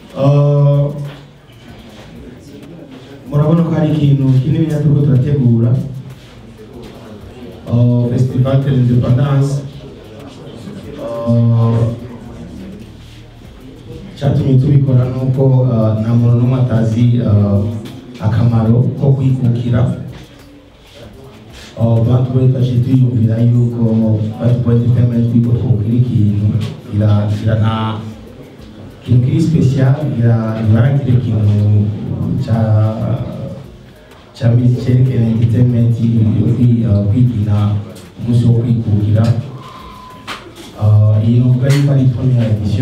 Uh, murabona ko hari ikintu kinini turiko turategura Uh, festival de l'independance Uh, cyatumye tubikora nuko uh, nta muntu n'umwe atazi uh, akamaro ko kwikukira Uh, bantu bari twaciye tuyumvira yuko bantu bari entertainment yuko twokira ikintu ira ira nta ikintu kiri special ira ibaragira ikintu cya cya cyerekana entertainment yo kwi- uh, kwigina umunsi wo kwikukira Uh, iyi novuga yuko ari première edition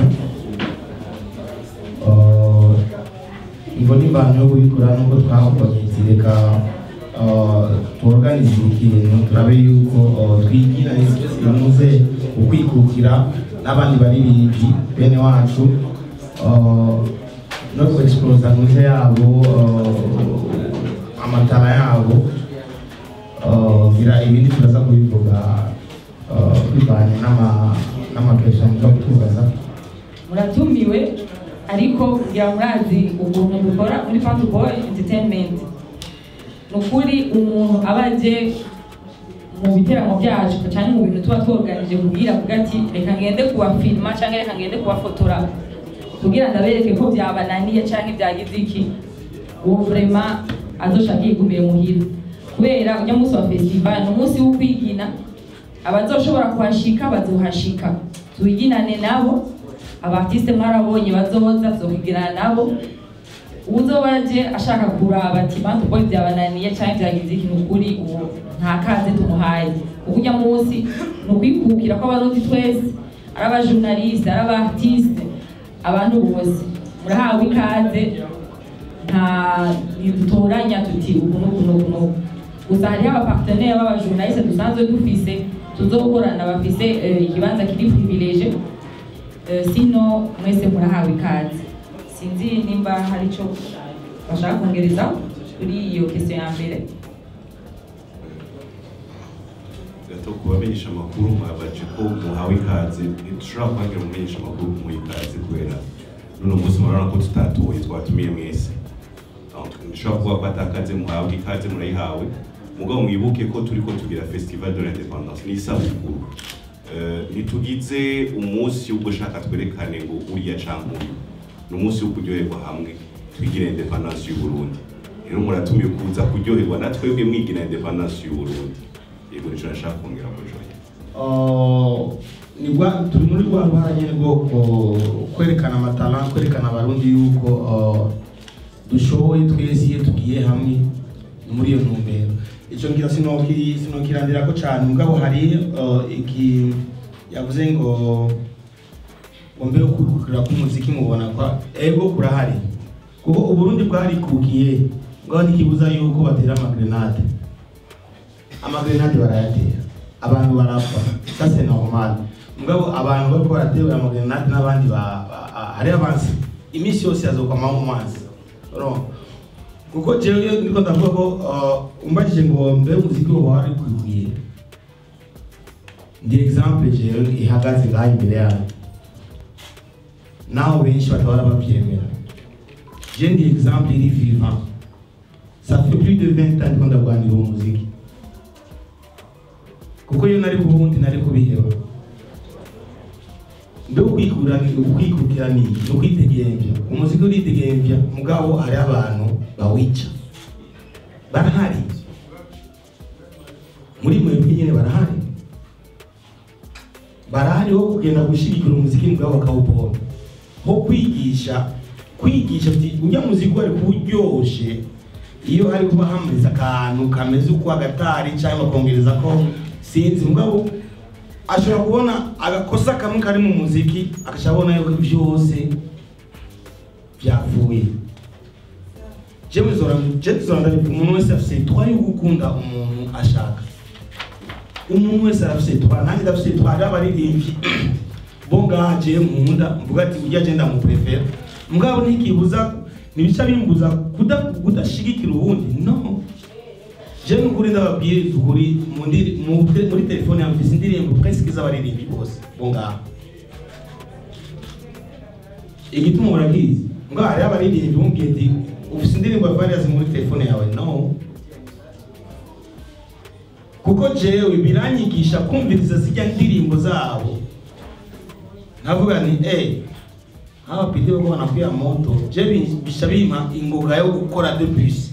Uh, imvo n'imvano yo kubikora nuko twahubonye reka tuorganize ikintu turabe yuko uh, twigira imuze ukwikukira n'abandi baririmbyi bene wacu uh, no kuexplosa muze yabo uh, amatara yabo uh, gira ibindi turaza kubivuga uh, bivanye n'ama n'amapesha muza kutubaza muratumiwe ariko kugira murazi ukuntu dukora muri Fanta Boy Entertainment ni ukuri umuntu aba aje mu biteramo byacu cyane mu bintu tuba tworganije kubwira avuga ati reka ngende kubafilima cyangwa reka ngende kubafotora kugira ndabereke ko byabananiye cyangwa ibyagize iki uwo vrema azoshaka yigumire muhira kubera ujya munsi wa festival ni umunsi wo kwigina abazoshobora kuhashika bazohashika tuwiginane nabo abartiste mwarabonye bazoza tuzokwigirana nabo uzoba aje ashaka kuraba ati bantu boy byabananiye cyangwa byagize ikintu ukuri uwo nta kaze tumuhaye kuko ujya munsi ni ukwikukira kw'abarundi twese ari abajournaliste ari abartiste abantu bose murahawe ikaze nta ntidutoranya tuti ubu n'ubu n'ubu n'ubu gusa hariho abapartenere b'abajournaliste dusanzwe dufise tuzokorana bafise eh, ikibanza kiri privilege Eh, sino mwese murahawe ikaze sinzi nimba hari icyo bashaka kongereza kuri iyo question ya mbere gato kubamenyesha amakuru mwabaje ko muhawe ikaze ntidushobora kuhagira umumenyesha amakuru kumuha ikaze kubera n'uno munsi murabona ko tutatoye twatumiye mwese Donc, ntidushobora kuvuga ko atakaze muhawe ikaze murayihawe mugabo mwibuke ko turiko tugira festival de l'independance ni isabukuru Eh, ntitugize umunsi wo gushaka twerekane ngo uriya canke uyu ni umunsi wo kuryoherwa hamwe twigire independance y'u Burundi rero muratumiye kuza kuryoherwa na twebwe mwigira independance y'u Burundi yego nico nashaka kongera ko joye Uh, ni rwa turi muri rwa ruhara nyine rwo uh, kwerekana amatara kwerekana abarundi yuko uh, dushoboye twese iyo tugiye hamwe muri iyo ntumbero icyo ngira sinoki sinokirandira ko cyane mugabo hari uh, iki yavuze ngo ngo mbere yo kwikukira k'umuziki mubona kwa ego kurahari kuko uburundi bwarikukiye ngaho ntikibuza yuko batera amagrenade amagrenade barayatera abantu barapfa ça c'est normal mugabo abantu bariko baraterura amagrenade n'abandi ba- ba- a- hari abansi iminsi yose yazokwamaho mu mazi urumva kuko jewe iyo ndiko ndavuga ko uh, umbajije ngo mbe umuziki woba wari kwikwiye ndi exemple jewe ihagaze ngaha imbere yanyu naho benshi batabara bavyemera je ndi exemple iri vivant ça fait plus de 20 ans ndiko ndagwanira uwo muziki kuko iyo nari kubundi nari kubiheba mbe ukwikura ni ukwikukira ni ni ukwitegembya umuziki uritegembya mugabo hari abantu bawica barahari muri mwebwe nyine barahari barahari ho kugenda gushigikira umuziki mugabo bakawupompa ho kwigisha kwigisha ati ujya muziki wari kuryoshe iyo hari kuba hamuriza akantu kameze uko agatari cyangwa bakongereza ko sinzi mugabo ashobora kubona agakosa kamwe kari mu muziki akashobora abona yuko byose byavuye jewe zora jewe zora ndabivuga umuntu wese afise twa yo gukunda umuntu ashaka umuntu wese arafise twa nanjye ndafise twa ari abaririmbyi bo ngaha jewe nkunda mvuga ati ujya agenda mu prefera mugabo ntikibuza ntibica bimbuza kuda- kudashigikira ubundi no jewe nukuri ndababwiye ukuri mu ndiri- mu- muri telefone yanjye mfise indirimbo presque z'abaririmbyi bose bo ngaha igituma murakizi ngo hariho abaririmbyi bumubwiye ati ufite indirimbo ya Farious muri telefone yawe no kuko jewe biranyigisha kumviriza zijya ndirimbo zabo nkavuga ni eh hawa pidi bako wanakuya moto je bi- bisha bimpa ingoga yo gukora de plus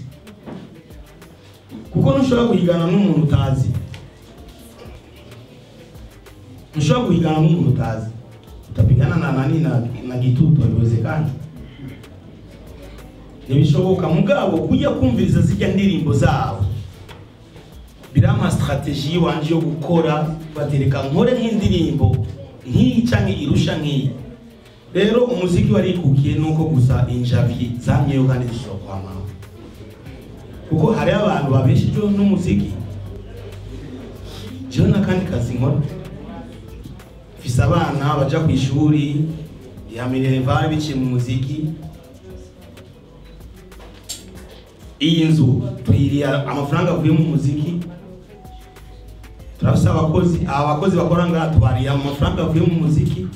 kuko ntushobora guhigana n'umuntu utazi ntushobora guhigana n'umuntu utazi utapigana na nani na, na gitutu haiwezekani ntibishoboka mugabo kujya kumviriza zijya ndirimbo zabo birampa strategie yiwanje yo gukora batereka nkore nk'indirimbo nk'iyi canke irusha nk'iyi rero umuziki warikukiye nuko gusa injavi zamyeyo kandi zishobora kwamama kuko hariho abantu babeshejeho n'umuziki jewe n'akandi kazi nkora mfise abana baja ku ishuri ya minerval biciye mu muziki iyi nzu tuyiriye amafaranga avuye mu muziki turafise abakozi aba bakozi bakora ngaha tubariye amafaranga avuye mu muziki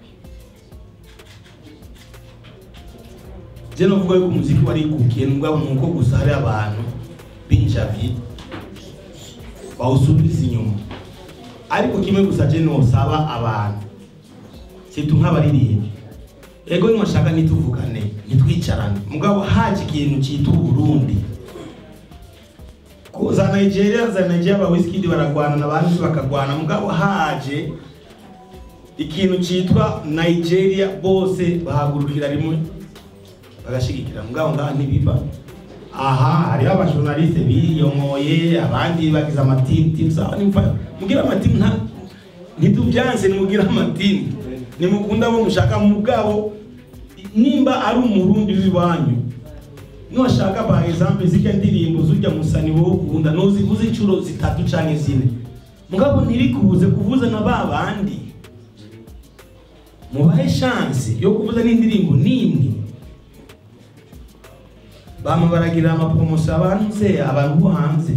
je novuga yuko umuziki warikukiye nubwo nuko gusa hari abantu b'injavi bawusubiza inyuma ariko kimwe gusa je nosaba abantu situ nk'abaririmbi ego niwashaka ntituvugane ntitwicarane mugabo haje ikintu cyitwa uburundi Ko za nigeria za nigeria ba wizkid baragwana n'abandi bakagwana mugabo haje ikintu cyitwa nigeria bose bahagurukira rimwe bagashigikira mugabo ngaha ntibiba aha hariho abajournaliste biyongoye abandi bagize amatimu timu sawa nimfa mugira amatimu nta ntitubyanse nimugira amatimu nimukunda abo mushaka mugabo nimba ari umurundi w'iwanyu niwashaka par exemple zirya ndirimbo zujya musani wowe ukunda nozivuze inshuro zitatu canke zine mugabo ntirikubuze kuvuza na ba bandi mubahe chance yo kuvuza n'indirimbo nimwe bama baragira amapromotion abantu se abantu bo hanze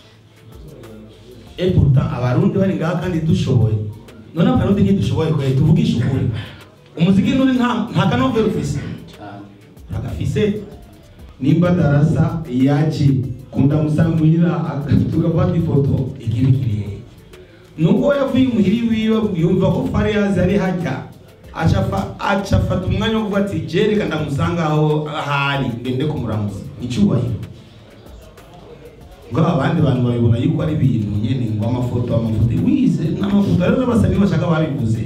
et pourtant abarundi bari ngaha kandi dushoboye none abarundi ntidushoboye kwe tuvugisha ukuri umuziki nuri nta nta kanovera ufise agafise nimba darasa yaje kundamusamwira tugafata ifoto ikibi kirihe nubwo yavuye umuhiri wiwe yumva ko Farious ari hajya acafa acafata umwanya wo kuvuga ati je reka ndamusanga aho ahari ngende kumuramutsa icyubahiro ngo abandi bantu babibona yuko ari ibintu nyene ngo amafoto amafoto wize n'amafoto rero n'abasani bashaka babivuze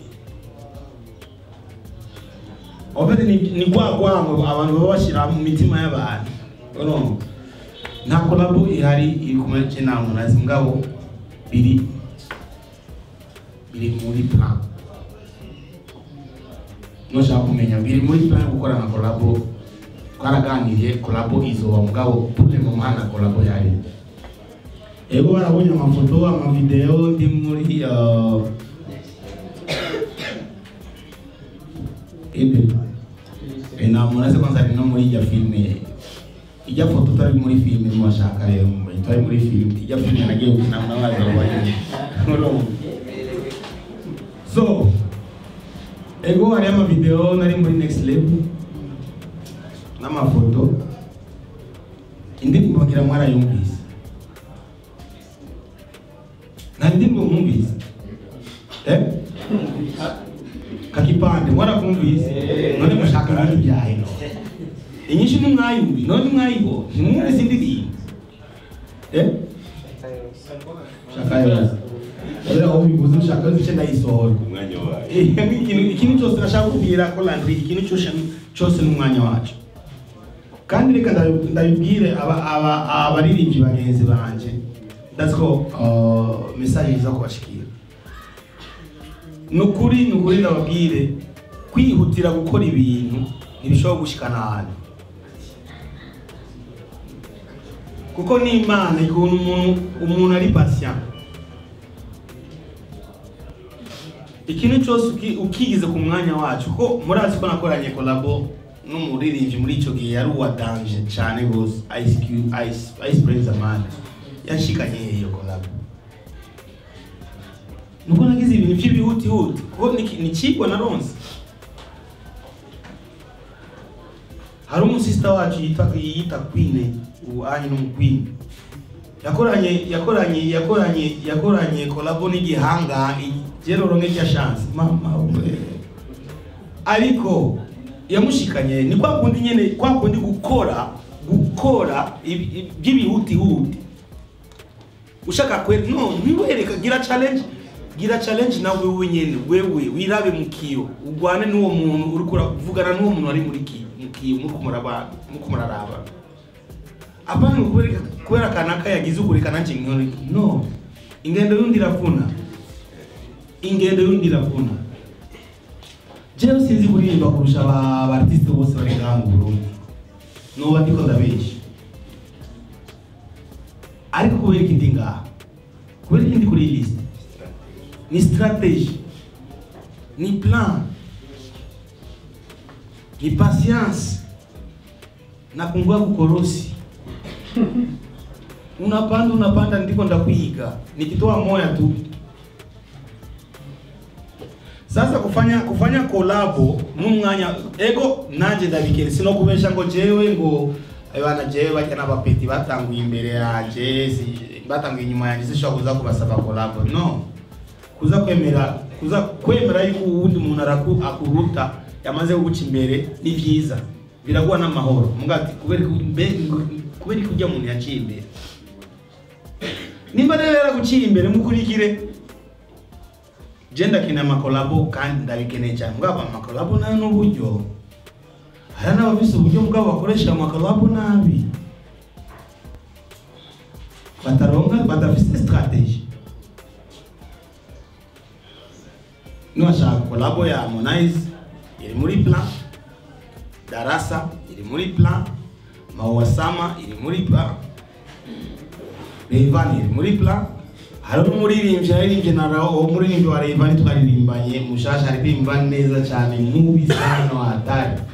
obere ni, ni gwa gwango abantu baba bashira mu mitima y'abantu urumva nta kolabo ihari iri kumwe cy'inama nazi mugabo biri biri muri plan nushaka kumenya biri muri plan yo gukora na kolabo twaraganiriye kolabo izoba mugabo pule mu muhanda kolabo yari ego barabonye amafoto amavideo ndi muri uh, ebe e namunaze kwanza ari no muri ijya filime ijya foto utari muri filime mwashaka rero mumenye utari muri filime ijya filime nagiye gukina n'abaza babaye so ego hari amavideo nari muri next level n'amafoto indirimbo bagira mwarayumvise nta ndirimbo mwumvise eh kakipande mwarakumvise none mushaka ibintu byahe inyinshi ntimwayumvi none mwayibo ntimwumvise indirimbo eh shaka yose rero aho bivuze ushaka yose icyo ndayisohora ku mwanya wayo Eh, ikintu ikintu cyose nashaka kubwira ko landry ikintu cyose cyose n'umwanya wacu kandi reka ndabi- ndabibwire aba- aba- abaririmbyi bagenzi banje that's ko uh, message iza kubashikira nukuri nukuri ndababwire kwihutira gukora ibintu ntibishobora gushikana ahantu kuko n'imana ikuntu umuntu umuntu ari patient ikintu cyose uki- ukigize ku mwanya wacu ko murazi ko nakoranye kolabo n'umuririmbyi muri icyo gihe yari uwa danje cyane rwose ice Cube- ice ice praise amanda yanshikanye iyo kolabo nuko nagize ibintu by'ibihutihuti kuko ni ni ikigwa na ronse hari umusista wacu yitwa yita Queen ubu ayi ni umukwini yakoranye yakoranye yakoranye yakoranye kolabo n'igihanga geroro nk'irya chance mama we ariko yamushikanye ni kwa kundi nyene kwa kundi gukora gukora ibi- ibi- by'ibihutihuti ushaka kwera no ntiwereka gira challenge gira challenge nawe wewe nyene wewe wirabe mu kiyo ugwane n'uwo muntu uri kuravugana n'uwo muntu ari muri kiyo mu kiyo muri kumuraba muri kumuraraba apana kubera kubera kanaka yagize ukureka nanje nkore no ingendo yundi iravuna ingendo yundi iravuna jewe sinzi kuririmba kurusha aba aba artiste bose bari ngaha mu Burundi noba ndiko ndabesha ariko kubera iki ndi ngaha kubera iki ndi kuri iyi list ni strategy ni plan ni patience na kungua kukorosi unapanda unapanda ndiko ndakwiga nikitoa moya tu sasa kufanya kufanya kolabo n'umwanya ego nanje ndabikere sino kubesha ngo jewe ngo bana jewe bajya n'abapeti batanguye imbere yanje si- batanguye inyuma yanjye sishobora kuza kubasaba kolabo no kuza kwemera kuza kwemera yuko uwundi muntu araku akuruta yamaze kuguca imbere ni byiza biraguha n'amahoro mugati kubera ko- mbe- ngo- kubera ko ujya muntu yaciye imbere nimba rero yaraguciye imbere mukurikire je ndakeneye amakolabo kandi ndabikeneye cyane mugabo amakolabo nayo n'uburyo hari n'abafise uburyo bwabo bakoresha amakolabo nabi bataronka badafise strategy niwashaka kolabo ya Harmonize iri muri plan Darasa iri muri plan Mawasama iri muri plan Rayvanny iri muri plan hari n'umuririmbyi yaririmbye na Rao uwo muririmbyi wa Rayvanny twaririmbanye mushasha aririmba neza cyane mubi sana hatari